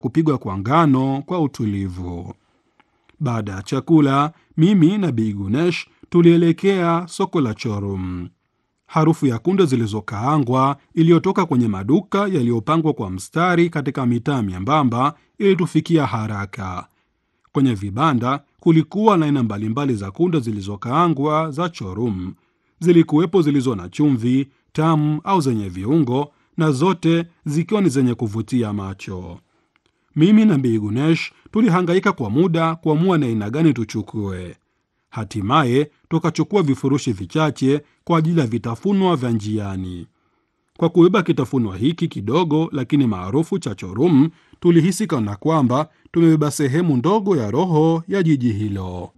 kupigwa kwa ngano kwa utulivu. Baada ya chakula, mimi na Bi Gunesh tulielekea soko la Chorum. Harufu ya kunde zilizokaangwa iliyotoka kwenye maduka yaliyopangwa kwa mstari katika mitaa myembamba ilitufikia haraka. Kwenye vibanda kulikuwa na aina mbalimbali za kunde zilizokaangwa za Chorum. Zilikuwepo zilizo na chumvi tamu au zenye viungo, na zote zikiwa ni zenye kuvutia macho. Mimi na Bi Gunesh tulihangaika kwa muda kuamua ni aina gani tuchukue. Hatimaye tukachukua vifurushi vichache kwa ajili ya vitafunwa vya njiani. Kwa kubeba kitafunwa hiki kidogo lakini maarufu cha Chorum, tulihisi kana kwamba tumebeba sehemu ndogo ya roho ya jiji hilo.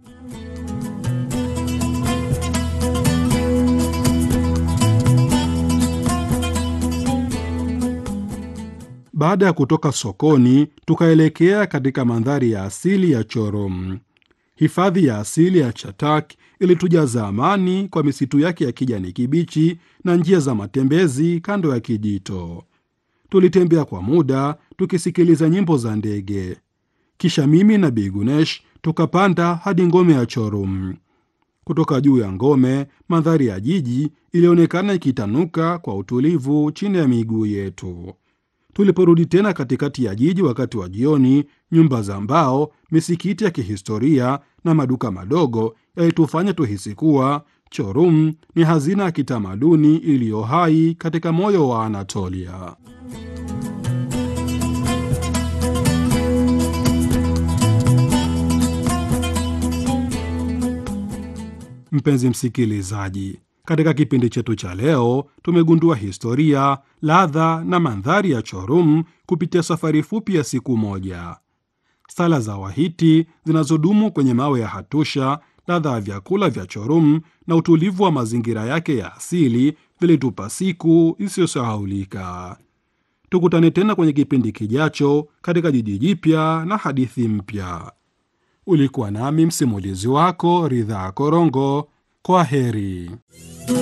Baada ya kutoka sokoni, tukaelekea katika mandhari ya asili ya Chorum. Hifadhi ya asili ya Chatak ilitujaza amani kwa misitu yake ya kijani kibichi na njia za matembezi kando ya kijito. Tulitembea kwa muda tukisikiliza nyimbo za ndege, kisha mimi na Bi Gunesh tukapanda hadi ngome ya Chorum. Kutoka juu ya ngome, mandhari ya jiji ilionekana ikitanuka kwa utulivu chini ya miguu yetu. Tuliporudi tena katikati ya jiji wakati wa jioni, nyumba za mbao, misikiti ya kihistoria na maduka madogo yalitufanya tuhisi kuwa Chorum ni hazina ya kitamaduni iliyo hai katika moyo wa Anatolia. Mpenzi msikilizaji, katika kipindi chetu cha leo tumegundua historia, ladha na mandhari ya Chorum kupitia safari fupi ya siku moja. Sala za Wahiti zinazodumu kwenye mawe ya Hatusha, ladha ya vyakula vya Chorum na utulivu wa mazingira yake ya asili vilitupa siku isiyosahaulika. Tukutane tena kwenye kipindi kijacho katika jiji jipya na hadithi mpya. Ulikuwa nami msimulizi wako Ridhaa Korongo. Kwa heri.